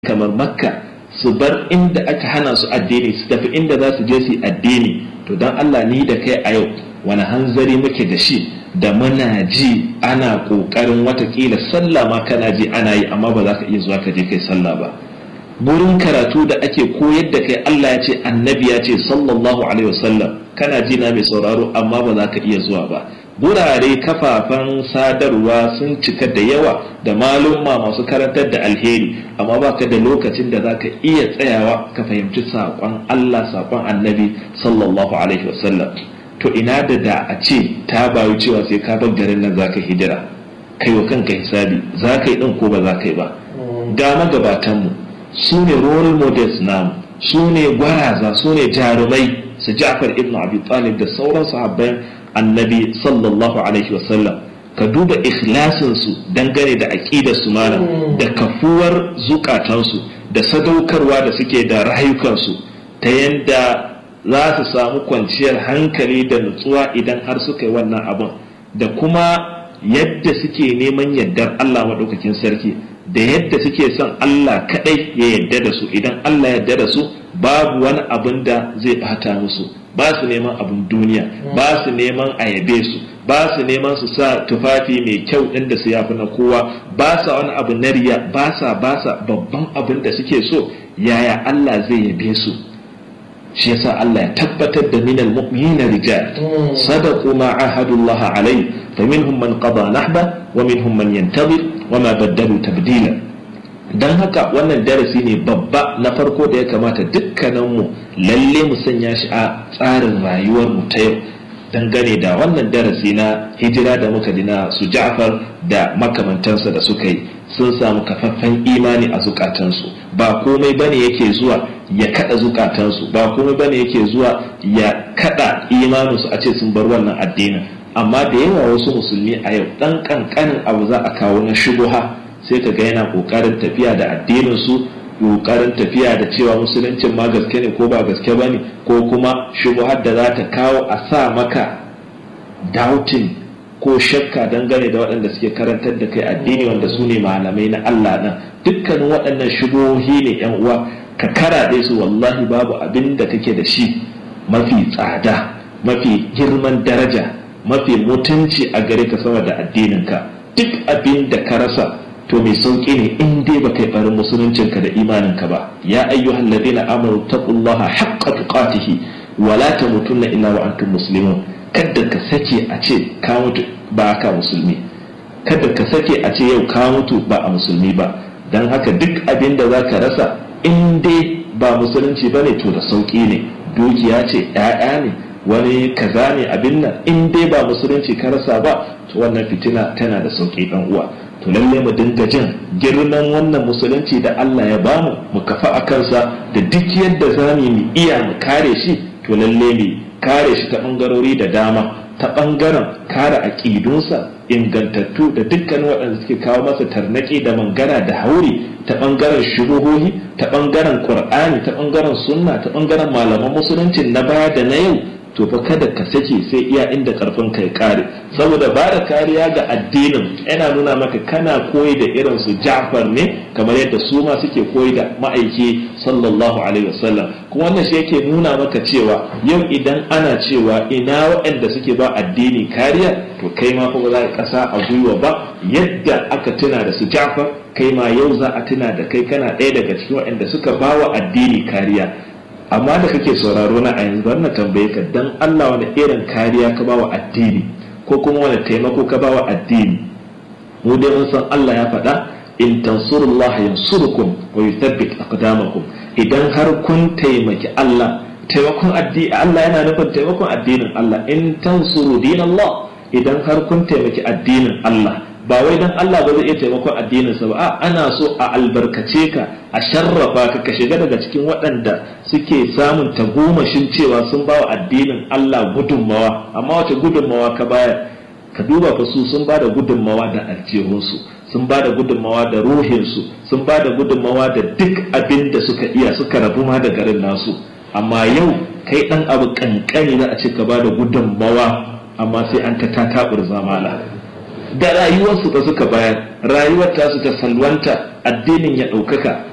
kamar makka su bar inda aka hana su addini su tafi inda za su je su addini to don Allah ni da kai a yau wani hanzari muke da shi da muna ji ana ƙoƙarin watakila sallah ma kana ji ana yi amma ba za ka iya zuwa ka je kai sallah ba burin karatu da ake koyar da kai Allah ya ce annabi ya ce sallallahu alaihi wasallam kana ji na mai sauraro amma ba za ka iya zuwa ba gurare kafafen sadarwa sun cika da yawa da malumma masu karantar da alheri amma baka da lokacin da za ka iya tsayawa ka fahimci saƙon Allah saƙon annabi sallallahu alaihi wasallam to ina da da a ce ta bayu cewa sai ka bar garin nan za ka hijira kai wa kanka hisabi za ka yi ɗin ko ba za ka yi ba ga magabatanmu su ne role models namu su ne gwaraza su ne jarumai su ja'far ibn abi talib da sauran sahabban annabi sallallahu alaihi wasallam ka duba ikhlasinsu dangane da aƙidarsu malam da kafuwar zukatansu da sadaukarwa da suke da rayukansu ta yadda za su samu kwanciyar hankali da nutsuwa idan har suka yi wannan abin da kuma yadda suke neman yardar Allah maɗaukakin sarki da yadda suke son Allah kaɗai ya yarda da su idan Allah ya yarda da su babu wani abin da zai bata musu ba su neman abin duniya ba su neman a yabe su ba su neman su sa tufafi mai kyau ɗin da su yafi na kowa ba sa wani abu na riya ba sa ba sa babban abin da suke so yaya Allah zai yabe su shi yasa Allah ya tabbatar da minal mu'minina rijal sadaqu ma ahadullaha alayhi faminhum man qada nahba wa minhum man yantazir wa ma baddalu tabdila dan haka wannan darasi ne babba na farko da ya kamata dukkaninmu lalle mu sanya shi a tsarin rayuwar mu ta yau dangane da wannan darasi na hijira da muka dina su Ja'far da makamantansa da suka yi sun samu kafaffen imani a zukatansu ba komai bane yake zuwa ya kada zukatansu ba komai bane yake zuwa ya kada imaninsu a ce sun bar wannan addinin amma da yawa wasu musulmi a yau dan kankanin abu za a kawo na shubuha sai ka ga yana kokarin tafiya da addinin su kokarin tafiya da cewa musuluncin ma gaske ne ko ba gaske bane ko kuma shubuhar da za ta kawo a sa maka doubting ko shakka dangane da waɗanda suke karantar da kai addini wanda su ne malamai na Allah nan dukkanin waɗannan shubuhohi ne yan uwa ka karaɗe su wallahi babu abin da kake da shi mafi tsada mafi girman daraja mafi mutunci a gare ka sama da addininka duk abin da ka rasa to mai sauƙi ne in dai ba kai barin musuluncinka da imaninka ba ya ayyuhal ladina amanu taqullaha haqqa tuqatihi wa la tamutunna illa wa antum muslimun kada ka sake a ce ka mutu ba ka musulmi kada ka sake a ce yau ka mutu ba a musulmi ba dan haka duk abin da zaka rasa in dai ba musulunci bane to da sauƙi ne dukiya ce 'ya'ya ne wani kaza ne abin nan in dai ba musulunci ka rasa ba to wannan fitina tana da sauƙi dan uwa to lalle mu dinga jin girman wannan musulunci da Allah ya bamu mu kafa a kansa da duk yadda za mu iya mu kare shi to lalle mu kare shi ta bangarori da dama ta bangaren kare aƙidunsa ingantattu da dukkan waɗanda suke kawo masa tarnaƙi da mangana da hauri ta bangaren shubuhohi ta bangaren qur'ani ta bangaren sunna ta bangaren malaman musulunci na baya da na yau to fa kada ka sake sai iya inda karfin kai kare saboda ba da kariya ga addinin yana nuna maka kana koyi da irin su Ja'far ne kamar yadda su ma suke koyi da ma'aiki sallallahu alaihi wasallam kuma wannan shi yake nuna maka cewa yau idan ana cewa ina waɗanda suke ba addini kariya to kai ma fa ba za ka kasa a gwiwa ba yadda aka tuna da su Ja'far kai ma yau za a tuna da kai kana ɗaya daga cikin waɗanda suka ba wa addini kariya amma da kake sauraro na a yanzu na tambaye ka dan Allah wani irin kariya ka bawa addini ko kuma wani taimako ka bawa addini mu dai mun san Allah ya faɗa in tansurullah yansurukum wa yuthabbit aqdamakum idan har kun taimaki Allah taimakon addini Allah yana nufin taimakon addinin Allah in tansuru dinallah idan har kun taimaki addinin Allah ba wai dan Allah ba zai iya taimakon addininsa ba a ana so a albarkace ka a sharrafa ka ka shiga daga cikin waɗanda suke samun tagomashin cewa sun ba wa addinin Allah gudunmawa amma wace gudunmawa ka bayar ka duba fa su sun ba da gudunmawa da aljihunsu sun ba da gudunmawa da ruhinsu sun ba da gudunmawa da duk abin da suka iya suka rabu ma da garin nasu amma yau kai ɗan abu kankani za a ce ka ba da gudunmawa amma sai an ta tataɓur zamana da rayuwarsu da suka bayar rayuwar tasu ta salwanta addinin ya ɗaukaka